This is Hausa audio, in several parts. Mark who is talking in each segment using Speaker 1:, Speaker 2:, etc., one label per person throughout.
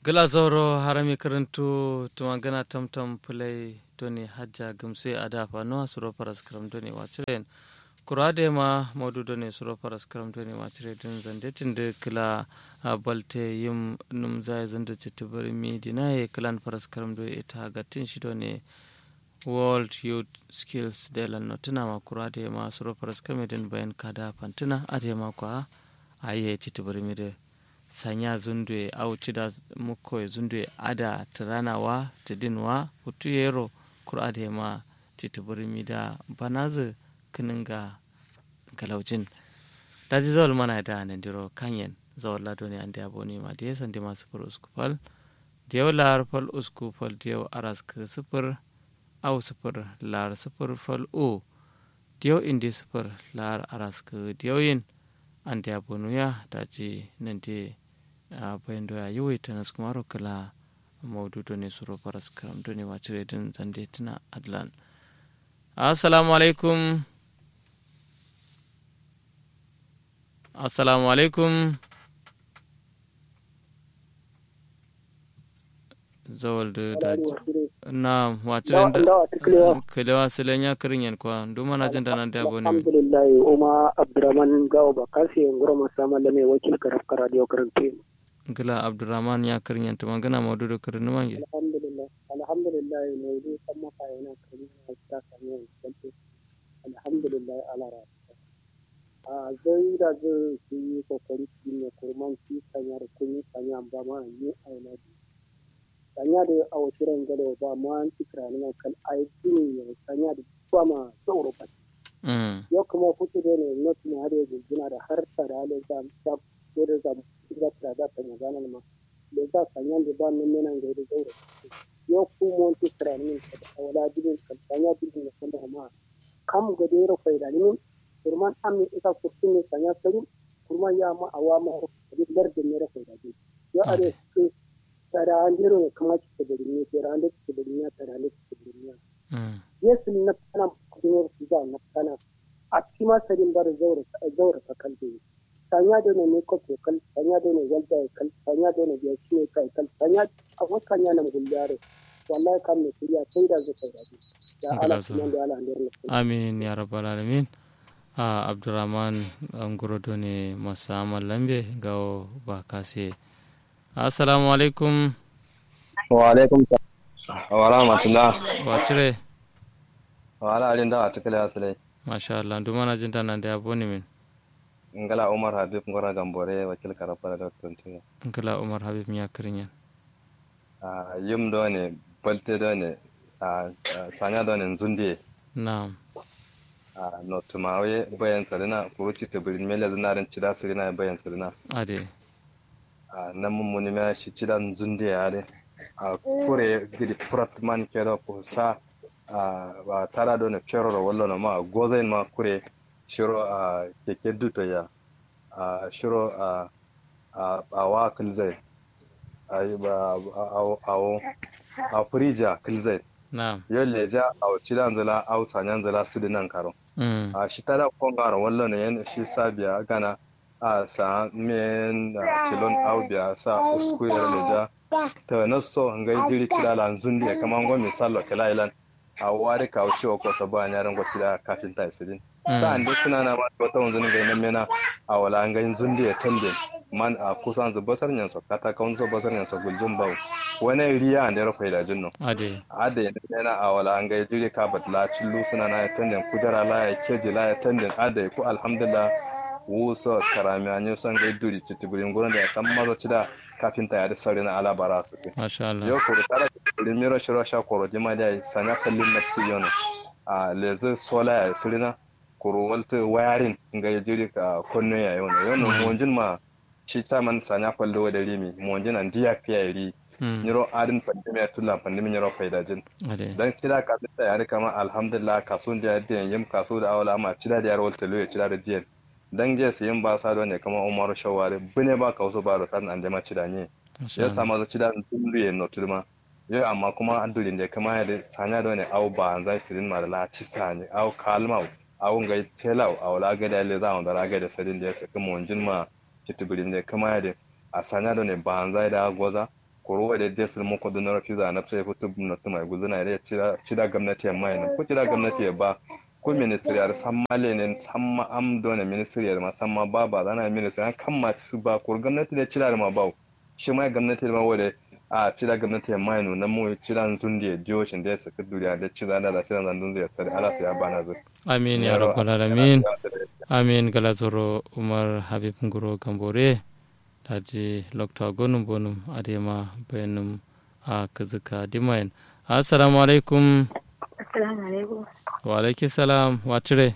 Speaker 1: gala zoro harami karantu tuma gana tamtam pulai doni hajja gumse adafa no suro paras kram doni wachiren kurade ma modu doni suro paras kram doni wachire din zande tinde kila balte yim num zai zande chitibari mi dinaye kilan paras kram do ita gatin shi doni world youth skills de lan notuna ma kurade ma suro paras kram din bayan kada pantina ade ma kwa aye chitibari mi de sanya zundue au cida muko zundue ada tiranawa tidinwa hutu yero kurade ma titibirimi da banazu kininga galaujin daji zawal mana da nandiro kanyen zawal lado ne ande aboni ma da yasan dima sufur uskupal diyaw lar fal uskupal diyaw aras ka sufur au sufur lar sufur fal o diyaw indi sufur lar aras ka diyaw yin ande abonuya daji nande a bayan doya yawai ta nasu kuma kala maududo ne suro faras karam do ne wacce din zande tuna adlan assalamu alaikum assalamu alaikum zawal da daji na wacce da kalewa silen ya kirin yan kwa duma na jin da nan da abu ne
Speaker 2: alhamdulillah umma abdurrahman gawo ba kasi ngoro masama da mai wakil karaf radio karante
Speaker 1: gila abdurrahman ya karin yanta magana maudu da karin numan ge
Speaker 2: alhamdulillah alhamdulillah maudu kan maka yana karin ya ta sami yanzu alhamdulillah ala ra a zai da zai su yi kokari su ne kurman su sanya da kun yi sanya ba ma yi aina bi sanya da a wasu rangado ba ma an ci kiranin kan aiki ne sanya da ba ma sauro ba yau kuma kuke da ne not ne har yanzu gina da har tare da zam ta ko da zam da ta da ta magana ma da za sanya da ba nan nan ga da zauro yau ku mon ti kiranin ka da wala dibin kan sanya dibin da kuma ma kam ga da yaro faida ne kurman amin ita kurtin ne sanya sari kurman ya ma awama da lardin ne rafa da yau are su tara andiro kama ci da ne tara ande ci da ne tara ande ci da ne yesu na kana kuma su da na kana a cima sarin bar zaura zaura ta kalbe sanya da ne ko to kal sanya da ne wanda kal sanya da ne ya ci kai kal sanya a wakan yana gullare wallahi kan ne kuriya sai da zai kai da Allah subhanahu wa ta'ala
Speaker 1: amin ya rabbal alamin a abdurrahman ngorodo ne masamal lambe gawo ba kase assalamu alaikum
Speaker 3: wa alaikum wa rahmatullah
Speaker 1: wa cire
Speaker 3: wa ala alin da ta kala asale
Speaker 1: masha Allah duma na jinta nan da ya boni min
Speaker 3: ngala umar habib ngora gambore wakil karapa da tuntu
Speaker 1: ngala umar habib miya kirinya
Speaker 3: a yum do ne balte do ne a sanya do ne zunde
Speaker 1: na'am
Speaker 3: a no tumawe bayan sarina kuruci tabirin mele zinarin cida sirina bayan sarina
Speaker 1: ade
Speaker 3: a nan mummuni ma shi cidan zunde ya ne a kure gidi prat man kero ko sa a ba tara do ne kero wallo no ma gozain ma kure shiro a keke duto ya a shiro a a wa kilzai a ba a a frija kilzai
Speaker 1: na'am
Speaker 3: yolle ja a cidan zala au sanyan zala sidinan karo a shi tara kongara wallo ne yan shi sabiya gana a sa men kilon au biya sa usku ya leja ta naso ngai diri kidala nzundi ya kama ngo misalo kila ilan a wari ka uchi ko so ba nyaran go kida kafin ta isidin sa ande suna na ma wata wanzuni ga nan mena a wala ngai nzundi ya tande man a kusan zubatar nyan so kata ka unzo batar nyan so guljum bawo wani riya ande ro faida jinno
Speaker 1: ade
Speaker 3: ade mena a wala ngai diri ka batla chillu suna na tande kujara la ya keji la ya tande ade ku alhamdulillah wuso karami anyo san gai duri citibirin gurin da ya san mazo cida kafin ta yada sauri na alabara su ke
Speaker 1: masha Allah
Speaker 3: yau kuru tara citibirin miro shiro sha koro jima da ya sanya kallin na ci yono a lezi sola ya suri na kuru walta wayarin ga ya jiri ka konno ya yono yono monjin ma shi ta man sanya kwallo da rimi monjin an diya fiya ri niro adin pandemi ya tulla pandemi niro faidajin
Speaker 1: ade
Speaker 3: dan cida ka ta yare kama alhamdulillah kasun da ya yim kasu da awala ma cida da yare walta lo ya cida da diyan dan je su yin ba sa ne kama umaru shawari bune ba ka wasu ba da san an jama cida ne ya sama zo cida dundu ye no tulma yo amma kuma andulin da kama ya da sanya da ne au ba an zai sirin ma da la ci sani au kalma au ngai telau au la ga da le za on da ga da sirin da ya saka mun jin ma kitibirin da kama ya da a sanya da ne ba an zai da goza koro wa da desir mu ko da na fiza na sai futu na tuma guzuna da cira cira gwamnati ya mai ko cira gwamnati ya ba ko ministriyar san male ne san ma am dona ministriyar ma san ma ba ba zana ministriyar kan ma su ba ko gwamnati da cira ma ba shi mai gwamnati ma wale a cira gwamnati ya mai no na mu cira zun da dio shin da su duniya da cira da da cira zan dun zai sare ala sai ya bana zu
Speaker 1: amin ya rabbal alamin amin gala zoro umar habib nguro gambore daji lokta gonum bonum adema bayanum a kazuka dimayan assalamu alaikum
Speaker 4: assalamu alaikum
Speaker 1: wa alaiki salam wa cire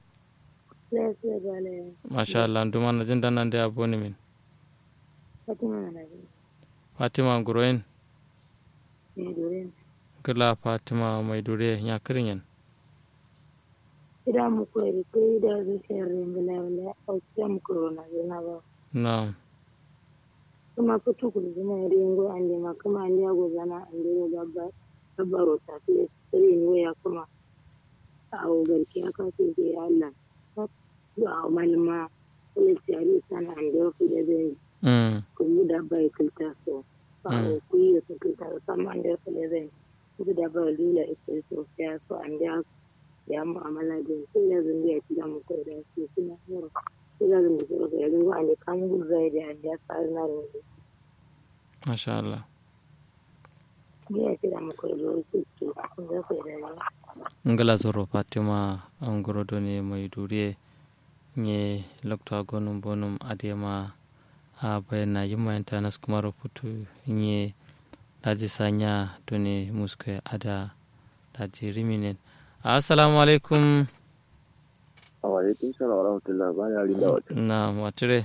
Speaker 4: lafiya bale
Speaker 1: masha Allah duma na jin danan da abu ne min
Speaker 4: fatima na nabi
Speaker 1: fatima nguroyin
Speaker 4: ne dorin
Speaker 1: gila fatima mai dure ya kirin yan
Speaker 4: ida mu koyi koyi da zuciyar ringila wala a kira mu corona zina ba
Speaker 1: na
Speaker 4: kuma fitu ku zina ringo an jama kuma an jago zana an jero babba babbaro ta fiye sai ne ya kuma a garki aka ce ke Allah a malama wani tsari sana an jero ku da zai
Speaker 1: mm
Speaker 4: kuma da bai kilta so a ku yi su kilta sama an jero ku da zai kuma da bai lula ita so ya so an jero ya mu'amala da su da zan biya ci da mu kai da su suna yaro su da zan biya ga yanzu an da kan gurza da an da tsari na da mu
Speaker 1: masha Allah
Speaker 4: biya ci da mu kai da su su kun da kai da yawa
Speaker 1: ngala zoro fatima an gorodo ne mai dure nye lokta gonum bonum adema a bayana yimma internet kuma rubutu nye daji sanya done muske ada daji riminen assalamu alaikum
Speaker 5: wa alaikum salam wa rahmatullah ba ya rinda wata
Speaker 1: na watire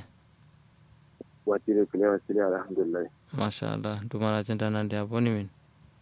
Speaker 5: wati da kile wati da alhamdulillah
Speaker 1: masha Allah dumana jin danan da aboni min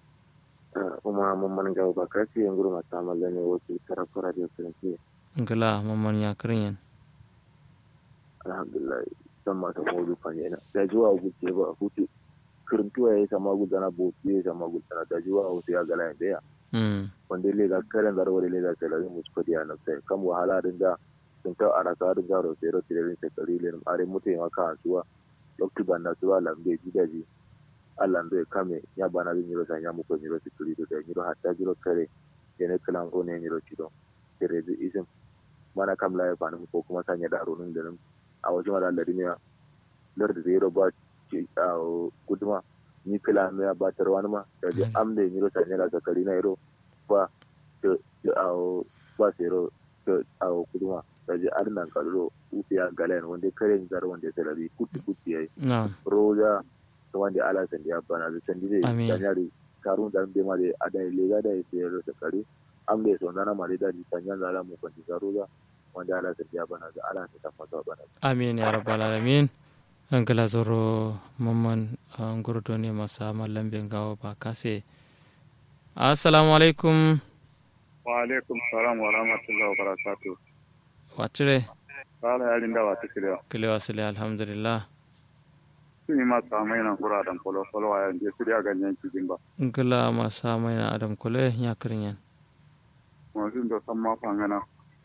Speaker 5: kuma mun man ga ba kasi yan gurma ta malla ne wato tarafara da kiranci
Speaker 1: ngala mamman ya kirin yan
Speaker 5: alhamdulillah san ma ta modu fanye na da juwa guce ba hutu kirintuwa ya sama gudana botu ya sama gudana da juwa hutu ya gala da ya
Speaker 1: mm
Speaker 5: wanda le ga karen da rawar le ga talarin musu kodi a nan sai kan wahala din da sun ta ara ka din da ro sai ro tirin sai kalilin are mutai maka asuwa lokti banna suwa lambe gidaji Allah ndo kame ya bana bi nyiro sanya mu ko nyiro sikuri do da nyiro hatta jiro kare yene kalan ko ne nyiro cido tere bi isim mana kam la ya bana ko kuma sanya da ronun da nan a wajen wala da duniya lar da zero ba ci a guduma ni kala me ya ba tarwan ma da ji amde nyiro sanya da zakari na iro ba to a ba zero to a guduma da ji arnan kallo ufiya galen wanda kare zar wanda talabi kuti kuti yayi
Speaker 1: na
Speaker 5: roja wanda ala sandi ya bana da sandi zai
Speaker 1: Amin.
Speaker 5: danyari karun da be ma da ada lega da yake ro da kare am da so nana mari da tanyan da ala mu kwanti roja wanda ala sandi ya bana da ala ta fata bana
Speaker 1: amin ya rabbal alamin ngala zoro mamman an gorodo ne masa mallam ben gawo ba kase assalamu alaikum
Speaker 6: wa alaikum salam wa rahmatullahi wa barakatuh
Speaker 1: watire
Speaker 6: kala yarin da wata kiriya
Speaker 1: kile wasile alhamdulillah
Speaker 6: sun yi masu amai nan kura dan kolo kolo a yanzu su ya ganyen cikin ba
Speaker 1: ngala masa mai na adam kule ya kirin yan
Speaker 6: masu da san ma fangana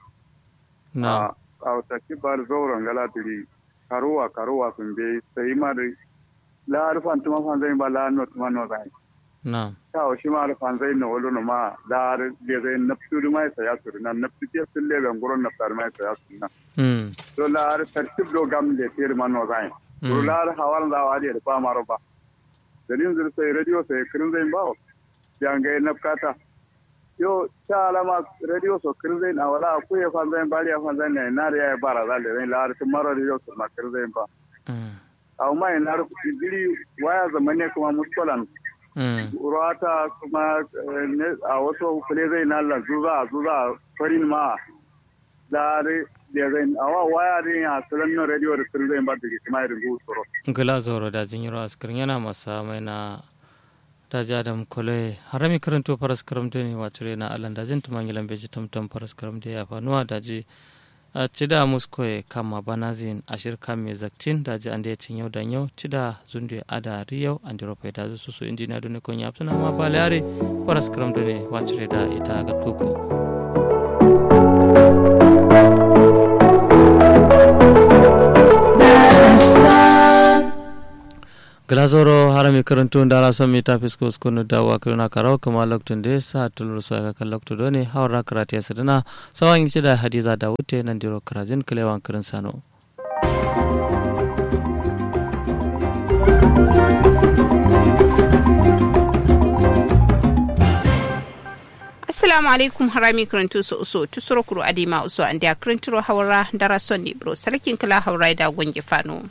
Speaker 1: na
Speaker 6: a wata kibar zauren galatiri karuwa karuwa sun bai sai ma da la arfan tuma fan zai ba la no tuma no zai
Speaker 1: na
Speaker 6: ta o shi ma arfan zai no wolo no ma da ar de zai nafsu du mai saya su na nafsu ke sun le ban gurin nafsar mai saya su na
Speaker 1: mm
Speaker 6: to la ar tartib do gam de tir man no zai to
Speaker 1: mm
Speaker 6: la ar hawal da wa de ba maro ba dalin zai sai radio sai kirin zai ba jangai nafkata yo ta alama radio so kirzai na wala ku ya fan zai bari ya fan zai ne na ya bara da le la ar maro radio so ma kirzai ba
Speaker 1: mm
Speaker 6: aw mai na ru diri waya zamane kuma muskolan
Speaker 1: mm
Speaker 6: urata kuma eh, ne a wasu kule zai na la zuza zuza farin ma da re da zai awa waya din ya salan no radio da kirzai ba da kuma irin gusoro
Speaker 1: ngala zoro da jinyiro askirin yana masa mai na daji adam kule harami karanto faras karamta ne wacire na alan dajin tumangilan beji tamtam faras karamta ya fanuwa daji a cida muskoye kama banazin ashir kame zaktin daji ande cin yau dan yau cida zunde ada riyau ande rope da su su injiniya dole kon ya suna ma balare faras karamta ne wacire da ita ga kuku glasoro harami karantu ndara sami ta fisko skunu dawa kirna karaw kama loktun de sa tulur so ga kan loktu doni hawra karate sidina sawan yi da hadiza da wuce nan diro karazin kalewan kirin sano
Speaker 7: assalamu alaikum harami karantu su uso tusuro kuro adima uso andi a karanturo hawra dara sonni bro sarkin kala hawra da gonge fano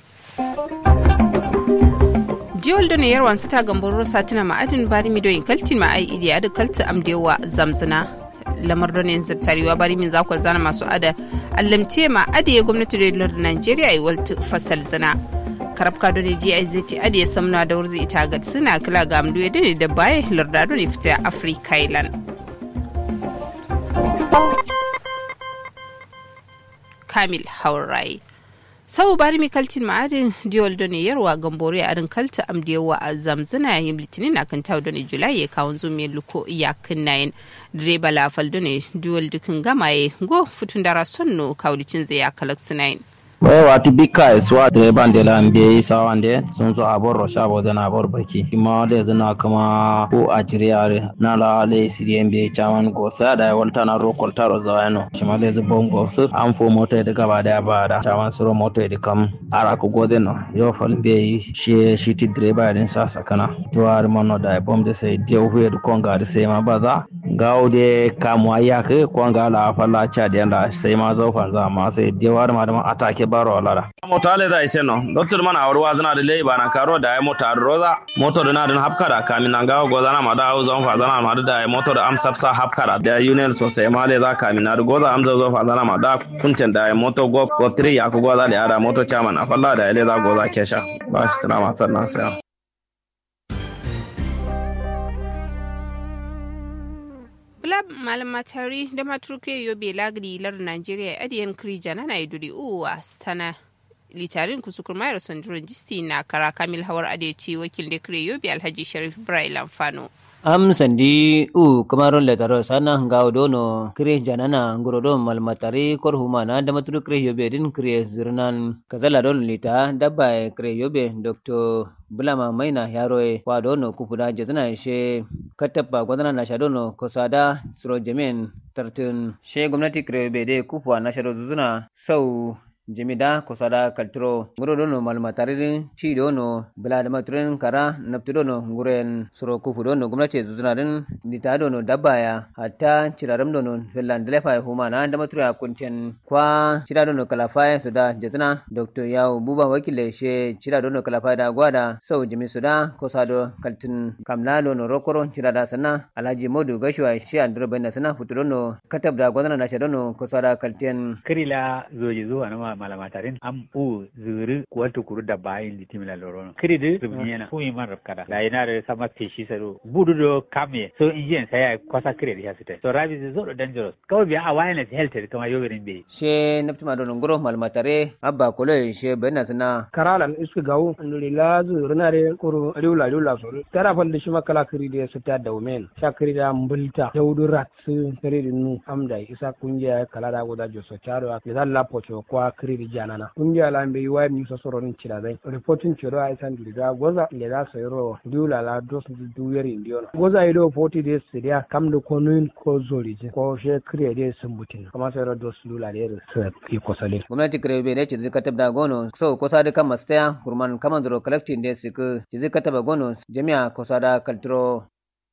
Speaker 7: jiwol da ne yarwan sata gambar rosa tana ma'adin bari midoyin kaltin ma ai idi adu kalti amdewa zamzina lamar da ne zartarewa bari min zakwal zana masu ada allamte ma adiye gwamnati da lar Najeriya ai waltu fasal zina karabka da ne GIZT adiye samna da wurzi ita ga suna kila ga amdu da ne da baya larda da ne fita Africa Island Kamil Haurai sau bari mi kaltin ma'adin diol doni yarwa gambore a rin kalta amdiyawa a zamzana yayin litinin a kan tawo doni julai ya kawon zume luko iyakin nayin direba lafal doni diol dukin gamaye go futun dara sonno kawlicin zai ya kalak nayin
Speaker 8: bai wati bika iswa direban de la mbe sawande sun so abor ro shabo da na abor baki kuma da zana kuma ko a jiriyare na la le siriye mbe chaman go sa da walta na ro kolta ro zawano shima le zu bongo su an fo moto da gaba da ba da chaman suro moto da kam ara ko gode no yo fal mbe shi shi ti direba din sa sakana tuwar mono da bom de sai de hu da konga da sai ma baza gawo de kamu ayake konga la falla cha de la sai ma zo fa za ma sai de war ma da atake baro lara mota le da ise no doctor mana awar wazana da lei bana karo da ai mota roza moto da na da hapka da kamin nan gawo gozana ma da au zon fa zana ma da ai moto da am sapsa hapka da da union so sai ma le za kamin na goza am zo fa zana ma da kuncin da ai moto go go 3 ya ku goza da ara moto chairman a falla da le za goza kesha ba shi tana ma sannan sai
Speaker 7: Blab malama tari da maturke yobe lagri lar Nigeria adiyan krija na naiduri uwa sana litarin kusukur mayar sandurin jisti na kara kamil hawar adeci wakil da kire yobe alhaji sharif ibrahim lamfano
Speaker 9: am sandi u kamaron letaro sana ngaw dono kire janana ngorodo malmatari kor humana da maturu kire yobe din kire zirnan kazala don lita dabba kire yobe dr bulama maina yaroe wa dono kufuda jazana she kataba gwadana na shadono kosada suro jemen tartun she gwamnati kire yobe de kufuwa na shado zuzuna sau jimida kosada kalturo nguro dono malmatarin ci dono bila da maturin kara nafti dono nguren suro kufu dono gwamnati zuzunarin dita dono dabaya hatta ciraram dono finland lefa humana da matura kunten kwa cira dono kalafaya suda jazana dr yawo buba wakile she cira dono kalafaya da gwada sau jimi suda kosado kaltin kamla dono rokoro cira da sana alhaji modu gashwa she andro bayna sana futu dono katab da gwadana na dono kosada kaltin
Speaker 10: kirila zoji zuwa na malama tarin am u zuri kuwatu kuru da bayin di timila lorono kiri de zubniyana fu iman rapkada la ina de sama peshi saro budu do kame so injin saya kwasa kiri di hasite so rabi is so dangerous kawai biya awareness health de kama yoberin be
Speaker 9: she naptima do ngoro malmatare abba kolo she benna sana
Speaker 2: karalan isku gawu nduri la zuri na re kuru riula riula so tara fal shi makala kiri de sita da women sha kiri da mbulta jawdu rat kiri nu amda isa kungiya kala da goda joso charo ya la pocho kwa kiri janana kungiya la mbe wa mi so soro nin cira dai reporting ciro ai san diga goza le da so yoro diula la dos du yeri ndiona goza ido 40 days sidia kam do ko nun ko zori je ko she kire de sumbutin kama sai ro dos lula de sa ki ko sale
Speaker 9: gwamnati kire be ne ci zika tabda gono so ko sa da kan mastaya kurman kaman dro collecting de sik ci zika tabda gono jami'a ko sa da kaltro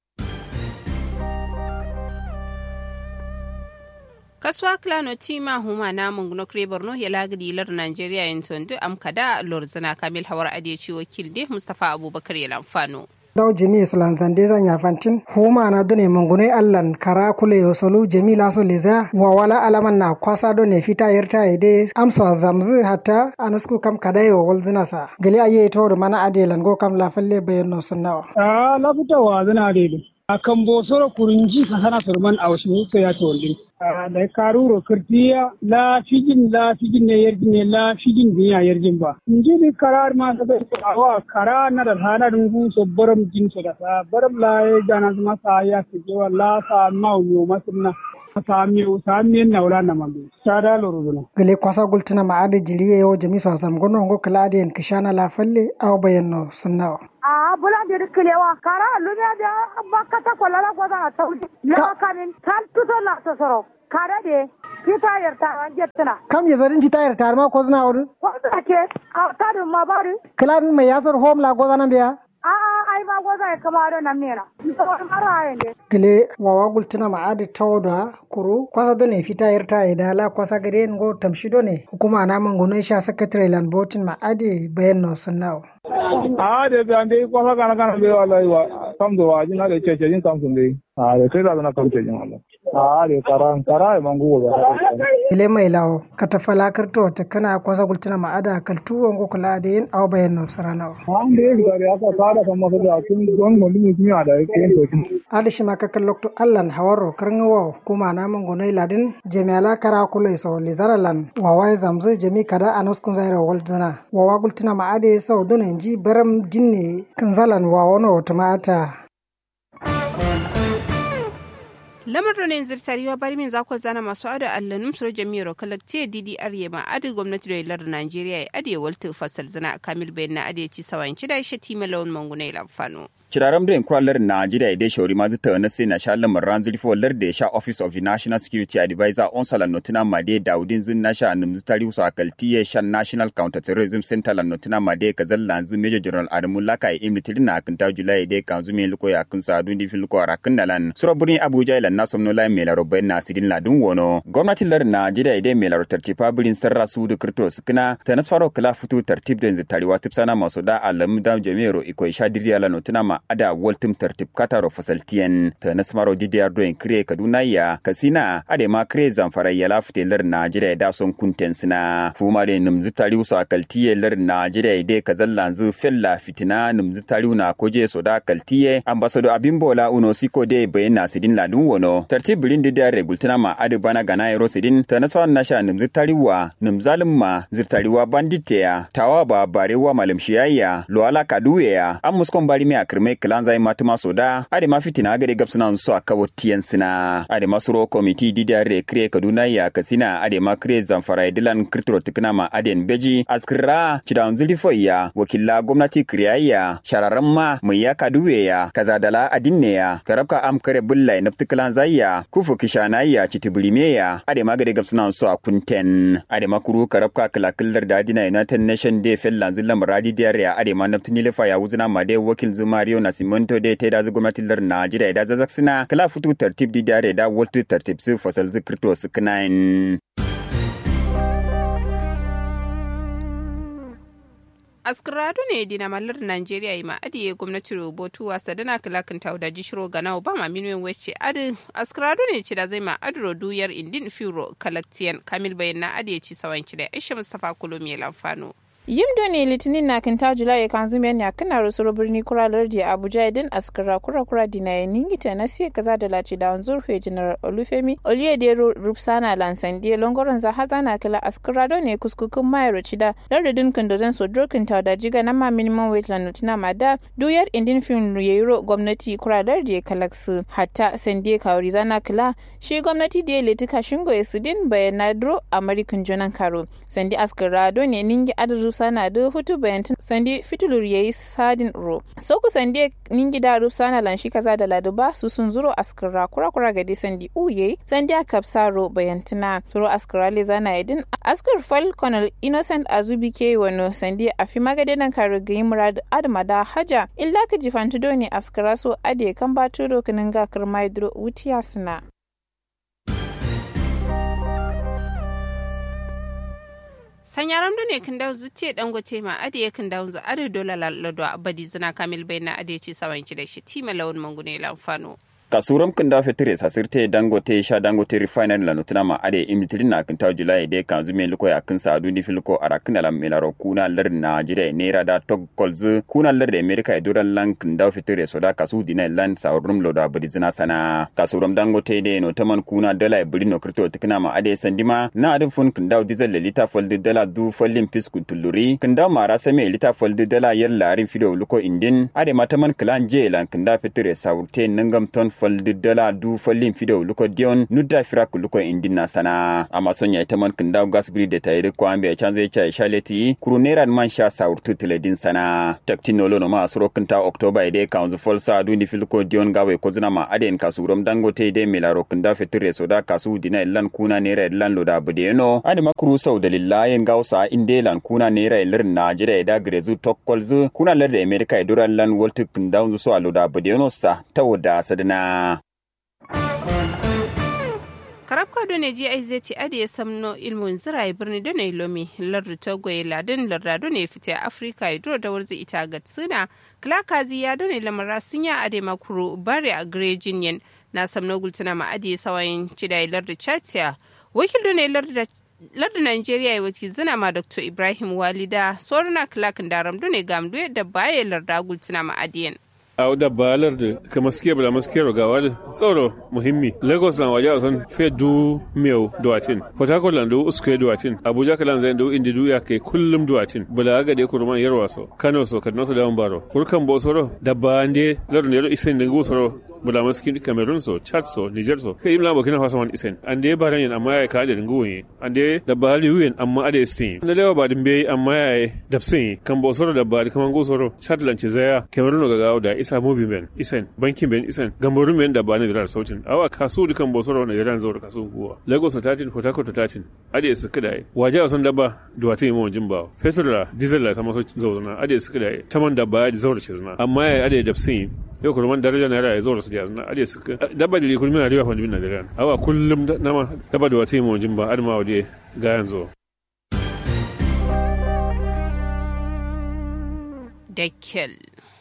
Speaker 7: kasuwa klano tima huma na munguno kre borno ya lagadi lar nigeria yin tondu am kada lorzana kamil hawar adeci wakil de mustafa abubakar ya lamfano
Speaker 11: daw jemi islan zande za nyafantin huma na done mungune allan kara kule yosolu jemi laso leza wa wala alaman na kwasa done fita yerta ide amsa zamzu hatta anasku kam kadayo walzina sa gali aye to mana adelan go kam la falle bayan sunnawa
Speaker 2: ah la fitawa zana adelu akan bosoro kurunji sahana surman awshi so ya ce wallin da karuro kirtiya la fijin la fijin ne yarjin ne la fijin ne ya yarjin ba inji ni karar ma da awa kara na da hana dungu so baram jin so da sa baram la ya jana ma sa ya ke wa la sa ma yo masunna
Speaker 12: samiyo samiyen na wala na mambe sada loruduna
Speaker 11: gele kwasa gultuna ma ade jiriye yo jami so sam gono ngo kala ade en kishana la falle aw bayanno sunnawa
Speaker 13: a bula de kilewa kara lumya da bakata kolala goda na tawdi la kanin tal tuto la tosoro kara de kita yarta an jettuna
Speaker 11: kam ye zarin ci tayar tar ma ko zna wadu
Speaker 13: ko ke a tadu ma bari
Speaker 11: klan me yasor hom la goda nan biya
Speaker 13: a a ai ba goza ya kama da nan mera mara ne
Speaker 11: gele wawa gultuna ma ade tawda kuru kwasa do ne fita yarta ida la kwasa gare ngo tamshido ne hukuma na mangono sha secretary lan botin ma ade bayanno sunnawa
Speaker 6: a de be ande ko fa kana kana be wallahi wa kam do wa jina de cheche jin kam sunde a de kai da na kam cheche wallahi a de karan kara mangu ba
Speaker 11: ile mai lawo kata falakar to ta kana kwasa gultuna ma ada kaltu wango kula da yin aw bayan no sarana
Speaker 6: an de ga ya ka fara kan masa da kun don mun mun kimi da ke to kin
Speaker 11: ada shi maka kallokto allan hawaro karngawo kuma na mun gonai ladin jami'ala kara kula so lizaralan wawa zamzo jami kada anos kun zaira walzana wawa gultuna ma ada sau dun ji baram dinne kanzalan wawa no tumata
Speaker 7: lamarin ne zirtariwa bari min za ku zana masu ado allanum sura jami'ar kalaktiya didi arye ma adi gwamnati da ilar najeriya ya adi walta fasal zana kamil bayan na adi ci sawan ci da shi tima lawan manguna ilamfano.
Speaker 14: Kiraram da kwalar Najeriya da shauri ma zata na sai na sha lamar ranzuli fo lar da sha Office of the National Security Advisor on sala notina made Daudin zin na sha nim zitari uso akalti ya sha National Counter Terrorism Center la notina made ka zalla zin Major General Adamu Laka ya imitirin na akinta Julai da kan zumi luko ya kun sa dun difin luko arakin nalan. Sura burin Abuja ila na somno la mai laro bayan nasirin ladun wono. Gwamnatin lar Najeriya da mai laro tartifa birin sarra su da kirto sukuna ta nasfaro kala fito tartib da zitari wa tipsana masu da alamu da jami'aro iko sha diriya la notina ma ada waltum tartib kataro fasaltiyan ta nasmaro didiyar doyin kire kaduna ya kasina ade ma kire zamfara ya lafite lar najeriya da son kunten sina fuma de numzu tariu so akaltiye lar najeriya de kazalla zu fella fitina numzu tariu na koje so da kaltiye ambassador abimbola uno siko de bayan nasidin ladun wono tartib bilin didiyar regultina ma ade bana gana ero sidin ta naswa nasha numzu tariwa numzalim ma zirtariwa banditeya tawa ba barewa malam shiyayya loala kaduya an muskon bari me akirme kilan zai matuma soda ade ma fitina gade gabsuna so a kawo tiyan sina ade ma suro komiti dida re kre kaduna ya kasina ade ma kre zamfara dilan kirtiro tikna ma aden beji askira cidan zulifo ya wakilla gwamnati kriyayya shararan ma mai ya kaduwe ya kazadala adinne ya karabka am kare bulla na tiklan zayya kufu kishana ya citibulime ya ade ma gade gabsuna so a kunten ade ma kuru karabka kilakillar da adina united nation day fellan zillam radi diyar ya ade ma naftini lefa ya wuzuna ma de wakil zumario na simonto de te da gwamnatin lar Najeriya da zazak suna kala futu tartib di dare da waltu tartib su fasal zikirto su kinain.
Speaker 7: askrado ne dina mallar Najeriya yi ma adiye gwamnati rubutu wasa dana kalakin tauda jishiro gana Obama minuyin wacce adi askrado ne ci da zai ma adro duyar indin firo kalaktiyan kamil bayan na adiye ci sawan ci da Aisha Mustapha Kulomi Lamfano.
Speaker 15: yimdo ne litinin na kinta julai kan zume ne kana rusuro birni kura lardi abuja idin askara kura kura dina ya ningita na siya kaza da lati da wanzur fe general olufemi oluyede rupsana lansandie longoron za haza na kila askara do ne kuskukun mayaro cida lardin kandozan so drokin ta da jiga na ma minimum weight la nutina ma da duyar indin fin yero gwamnati kura lardi ya kalaksu hatta sandie kawari zana kila shi gwamnati da ya letika shingo ya sidin bayanadro american jonan karo sandi askara do ne ningi adadu sana da hutu bayantin sandi fitulur yayi sadin ro so ku sandi ningi da ruf sana lan shi kaza da laduba su sun zuro askara kura kura gadi sandi uye sandi a kapsa ro bayantina turo askara le zana yadin askar fal colonel innocent azubi ke wano sandi a fi magade nan kare gayi murad adama da haja illa ka jifantu do ne askara so ade kan batu do kanin ga kirma duro wutiya suna
Speaker 7: sanyaram da ne kan dawo zuciya dangote ma ade ya kan dawo za ade dola lalado abadi zina kamil bai na ade ci sawan ki da shi tima lawan mangune lamfano
Speaker 14: kasuram kunda fetire sasirte dangote sha dangote refinery la nutuna ma ade imitrin na kinta julai de kan zume liko ya kin sa duni filko arakin la milaro kuna lar najira nera da tog kolz kuna lar de america e duran lan kinda fetire soda kasu dina lan saurum lo da brizina sana kasuram dangote de no taman kuna dala e brino krito tikna ma ade sandima na adin fun kinda diesel le lita folde dala du follin piskun tuluri kinda mara same lita folde dala yar larin fido liko indin ade mataman klan je lan kinda fetire saurte nangam ton fal dala du fallin fido luko dion nudda firak luko indina sana amma sonya ita man kinda gas bri da tayri ko ambe chanze cha shaleti kuru nera man sha saurtu tiledin sana taktinolo no ma suro kinta october ide kanzu fal sa du ni filko dion gawe ko zina ma aden kasurom dangote de milaro kinda fitire soda kasu dina lan kuna nera lan loda budeno ade makuru sau dalilayen gausa inde lan kuna nera lir najira da grezu tokkolzu kuna lar da america iduran lan woltu kinda so aloda budeno sa tawda sadana
Speaker 7: karab kado ne ji ai zai ade ya samno ilmun zirai birni da ne lomi lardu togo ya ladin lardado ne fita a afirka ya duro da warzi ita ga tsina klakazi ya done lamara sun ya ade makuru bare a grejin yan na samno gultuna ma ade sawayin cidai lardu chatia wakil da ne lardu lardu Najeriya ya wakil zina ma Dr. Ibrahim Walida soruna klakin daram ne gamdu yadda baya larda gultuna ma adiyan.
Speaker 16: a da balar da ka maske bala maske rogawa da tsoro muhimmi lagos na waje a san fe du miyau duwatin port harcourt lan du uskwe duwatin abuja kalan zai du indi du ya kai kullum duwatin bala ga de kurman yarwa so kano so kaduna so da baro kurkan bo soro da ba ande lardun yaro isen dingu soro bula maskin cameroon so chad so niger so kai imla burkina faso man isen ande baran yan amma ya ka da dingu yin ande da bali yin amma ade stin da lewa ba dimbe amma ya dapsin kan bo soro da bali kaman go soro chad lan zaya cameroon ga gawo da isa mobi ben isen bankin ben isen gamboru men da bani da sautin awa kasu dukan bo soro na yaran zo da kasu guwa lagos to 13 port harcourt to 13 ade su kada waje a san daba duwata yi mawajin ba fetur da diesel la sama so zauzana ade su kada taman da ba da zaura ce zana amma ya ade dapsin yau kurman daraja naira ya zaura su da zana ade su dabba da kulmi na riwa fa bin Najeriya awa kullum nama dabba da wata yi mawajin ba adama waje ga yanzu
Speaker 7: Dekkel.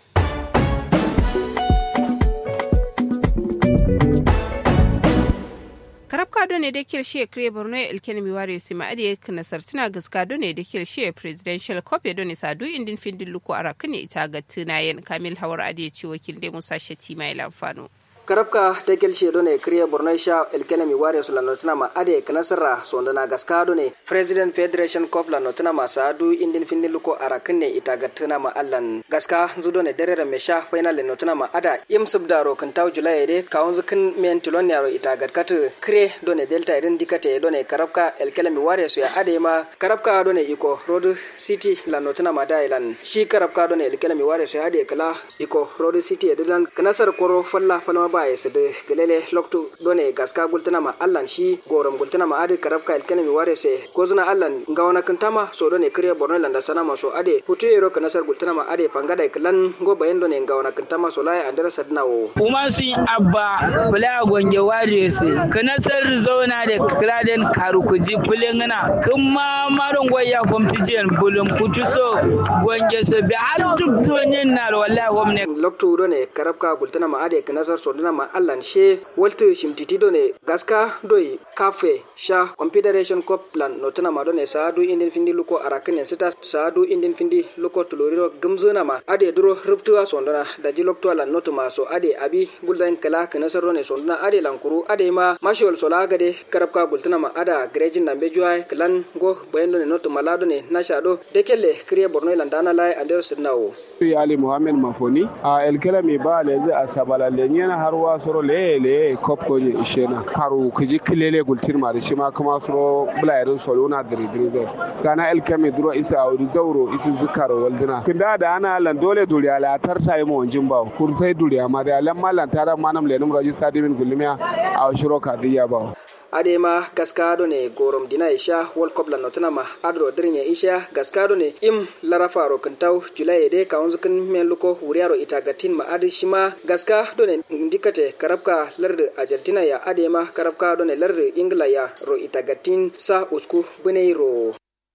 Speaker 7: karab kado ne da kirshe kire borno elken mi ware sima ade kana sartina gaska do ne da kirshe presidential cup ya done sadu indin findin luko arakne ita ga tunayen kamil hawar ade ci wakil da musa shati mai lamfano
Speaker 17: karabka ta gelshe done kriya borno sha elkelemi ware su lanotuna ma ade kanasara sondana gaska done president federation cup lanotuna ma sadu indin findin luko arakinne ita gatuna ma allan gaska zudo ne derere me sha final lanotuna ma ada im subdaro kan taw julai de kawun zukin men tilon yaro ita gatkat kre done delta irin dikate done karabka elkelemi ware su ya ade ma karabka done iko road city lanotuna ma dailan shi karabka done elkelemi ware su ya ade kala iko road city edilan kanasar koro falla falla ba ya sede gelele loktu done gaska gultana ma allan shi gorom gultana ma ade karabka elkene mi ware se kozuna allan ngawana kantama so done kriya borno landa sana ma so ade putu ero kanasar gultana ma ade pangada klan go bayen done ngawana kantama so lai andara sadna wo
Speaker 18: kuma sun abba fula gonge ware se kanasar zona da kraden karukuji fulengana kuma maron goya komtijen bulum putu so gonge so be har duk tonyen na wallahi gomne
Speaker 17: loktu done karabka gultana ma ade kanasar so dana ma allan she waltu shimtiti done gaska doi kafe sha confederation cup plan notana ma done saadu indin findi luko arakene sita saadu indin findi luko tuloriro gumzuna ma ade duro ruptuwa sondana da jilokto lan notu ma so ade abi guldan kala kana sarro ne sondana ade lankuru ade ma mashol sola gade karabka gultana ma ada grejin nambe juwa klan go bayendo ne notu malado ne nashado dekelle kriye borno landana lai ande sirnawo
Speaker 12: ali muhammed mafoni a elkela mi ba lezi a sabala lenyena har wa soro le le kop ko ni ishena karu kiji kilele gultir ma shi ma kuma soro blayrin solo na diri diri da kana elkemi duro isa audi zauro isi zikaro waldina kinda da ana lan dole duriya la tarta yi mo wanjin ba kurtai duriya ma da lan malan tara manam lenum raji sadimin gulmiya a shiro kadiya ba
Speaker 17: adema gaskado ne gorom dina isha world cup la notana ma adro dirnya isha gaskado ne im larafa ro kantaw julai de ka onzukin men luko wuriaro itagatin ma adi shima gaska do ne ndikate karabka larde argentina ya adema karabka do ne larde ingla ya ro itagatin sa usku buneiro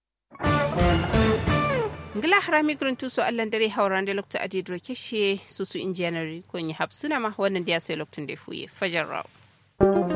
Speaker 7: ngila harami gurin tuso allan dare hauran da lokta adi dro keshe susu injiyanari ko yi hapsuna ma wannan da ya sai loktun da fuye fajar raw